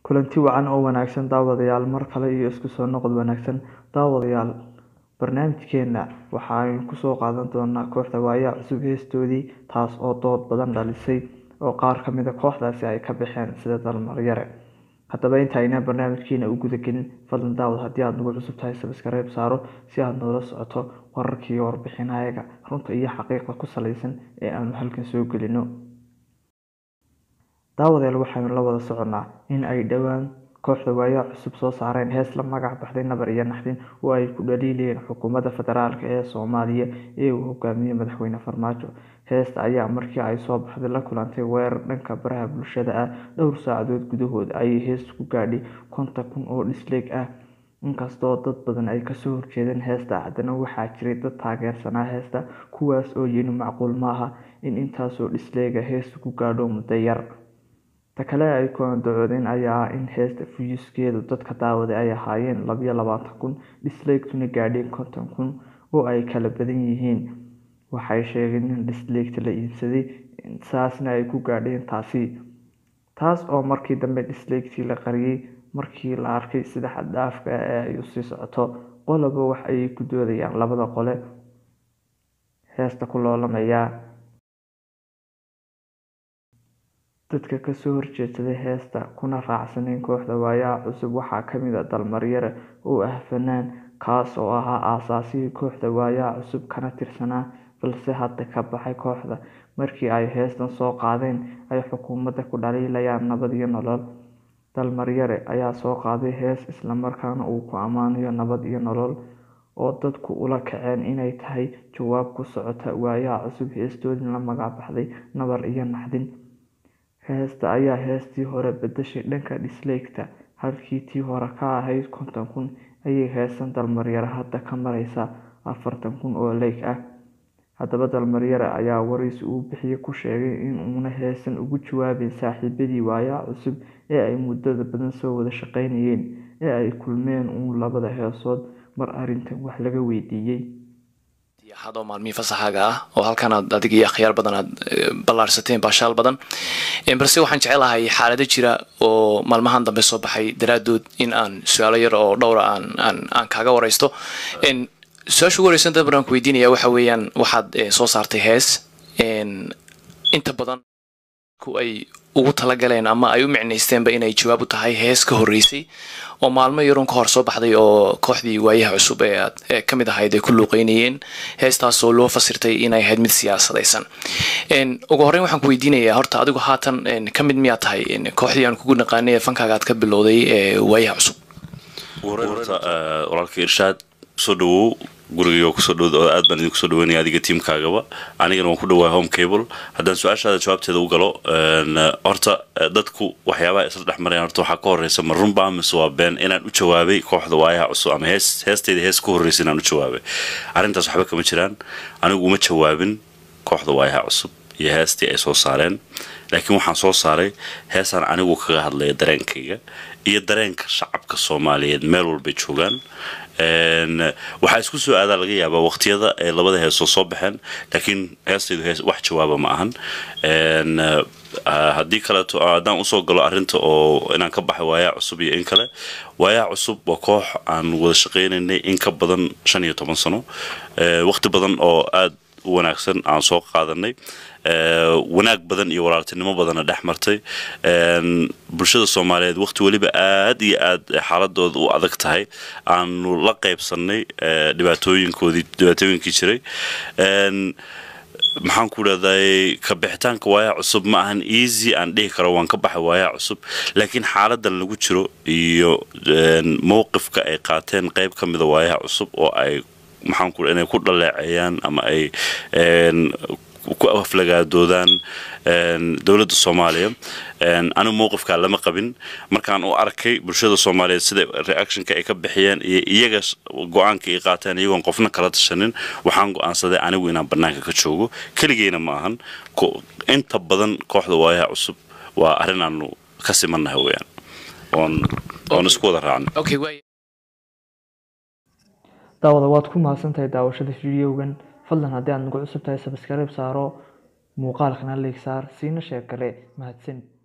kulanti wacan oo wanaagsan daawadayaal mar kale iyo isku soo noqod wanaagsan daawadayaal barnaamijkeena waxa aynu kusoo qaadan doonaa kooxda waayaa cusub heestoodii taas oo dood badan dhalisay oo qaar kamid a kooxdaasi ay ka baxeen sida dalmaryare haddaba intaayna barnaamijkeena u gudagelin fadlan daawad haddii aada nagu cusub tahay sabskareeb saaro si aada noola socoto wararkii iyo warbixinayaga runta iyo xaqiiqa ku salaysan ee aanu halkan soo gelino daawadeel waxaynu la wada soconnaa in ay dhowaan kooxda waayaa cusub soo saareen hees la magac baxday nabar iyo naxdin oo ay ku dhaliilayeen xukuumadda federaalk ee soomaaliya ee uu hogaamiyey madaxweyne farmaajo heesta ayaa markii ay soo baxday la kulantay weerar dhanka baraha bulshada ah dhowr saacadood gudahood ayay heesta ku gaadhay konton kun oo dhisleeg ah inkastoo dad badan ay kasoo horjeedeen heesta haddana waxaa jiray dad taageersanaa heesta kuwaas oo yini macquul maaha in intaasoo dhisleega heesta ku gaadho muddo yar ta kale ay ku andacoodeen ayaa ah in heesta fuyuskeedu dadka daawaday ay ahaayeen labayo labaatan kun dhisleegtuna gaadheen konton kun oo ay kala badan yihiin waxay sheegeen in dhisleegta la iibsaday saasna ay ku gaadheen taasi taas oo markii dambe dhisleegtii la qariyey markii la arkay sida xaddhaafka ee ay usii socoto qoloba wax ayay ku doodayaan labada qole heesta ku loolamaya dadka kasoo horjeedsaday heesta kuna raacsaneen kooxda waayaha cusub waxaa kamid a dalmaryare oo ah fanaan kaas oo ahaa aasaasihii kooxda waayaha cusub kana tirsanaa balse hadda ka baxay kooxda markii ay heestan soo qaadeen ay xukuumadda ku dhaliilayaan nabad iyo nolol dalmaryare ayaa soo qaaday hees islamarkaana uu ku ammaanayo nabad iyo nolol oo dadku ula kaceen inay tahay jawaab ku socota waayaha cusub heestoodii la magac baxday nabar iyo naxdin heesta ayaa heestii hore bedeshay dhanka dhisleegta halkii tii hore ka ahayd konton kun ayay heesan dalmaryare hadda ka mareysa afartan kun oo leyg ah haddaba dalmaryare ayaa waraysi uu bixiye ku sheegay in uuna heesan ugu jawaabeyn saaxiibadii waayaha cusub ee ay muddada badan soo wada shaqeynayeen ee ay kulmeen uun labada heesood mar arrintan wax laga weydiiyey hadoo maalmihii fasaxaaga ah oo halkan aad adig iyo akhyaar badan aad ballaarsateen baashaal badan balse waxaan jecelahay xaalado jira oo maalmahan dambe soo baxay daraadood in aan su-aalo yar oo dhowra aan aan aan kaaga wareysto su-aasha ugu horeysan dad badan ku weydiinaya waxa weeyaan waxaad soo saartay hees inta badan ku ay ugu talagaleen ama ay u micnaysteenba inay jawaab u tahay hees ka horreysay oo maalmo yaroon ka hor soo baxday oo kooxdii waayaha cusub ee aad ka mid ahayd ay ku luuqeynayeen heestaas oo loo fasirtay inay ahayd mid siyaasadaysan ugu horreyn waxaan ku weydiinayaa horta adigu haatan ka mid miyaa tahay kooxdii aan kugu naqaanay ee fankaaga aad ka bilowday ee waayaha cusub walaalka irshaad soo dhawow guriga kusoo dhow aad baan idin kusoo dhaweynaya adiga tiimkaagaba anigana waan ku dhawahay home cable haddaan su-aashaada jawaabteeda u galo horta dadku waxyaabaha isla dhex marayaan horta waxaa ka horeysa ma runbaa mise waa been inaan u jawaabay kooxda waayaha cusub ama hees heesteyda hees ka horreysa inaan u jawaabay arrintaas waxba kama jiraan anigu uma jawaabin kooxda waayaha cusub iyo heestii ay soo saareen laakiin waxaan soo saaray heesaan anigu kaga hadlaya dareenkayga iyo dareenka shacabka soomaaliyeed meel walbay joogaan waxaa isku soo aadaa laga yaabaa waqtiyada ay labada heesoo soo baxeen laakiin heestaydu hees wax jawaaba ma ahan haddii kaleeto haddaan usoo galo arrinta oo inaan ka baxay waayaa cusub iyo in kale waayaa cusub waa koox aan wada shaqaynaynay in ka badan shan iyo toban sano waqti badan oo aada u wanaagsan aan soo qaadanay wanaag badan iyo walaaltinimo badanna dhex martay bulshada soomaaliyeed waqti weliba aad iyo aad xaaladooda u adag tahay aanu la qaybsanay dhibaatooyinkoodii dhibaatooyinkii jiray maxaan ku dhahday ka bixitaanka waayaa cusub ma ahan easy aan dhihi karo waan ka baxay waayaa cusub laakiin xaaladan lagu jiro iyo mowqifka ay qaateen qayb ka mida waayaha cusub oo ay maxaan ku inay ku dhaleeceeyaan ama ay ku aflagaadoodaan dowladda soomaaliya anigu mowqifkaa lama qabin markaan u arkay bulshada soomaaliyeed sida reactionka ay ka bixiyeen iyo iyaga go-aanka ay qaateen iyagoon qofna kala tashanin waxaan go-aansaday anigu inaan bannaanka ka joogo keligeyna ma ahan inta badan kooxda waayaha cusub waa arrin aanu ka simannahay weyaan oon oon isku wada raacnay daawada waad ku mahadsantahay daawashada fideogan fadlan haddii aad nagu cusub tahay sabskareeb saaro muuqaalkana leeg saar siina sheeg kale mahadsanid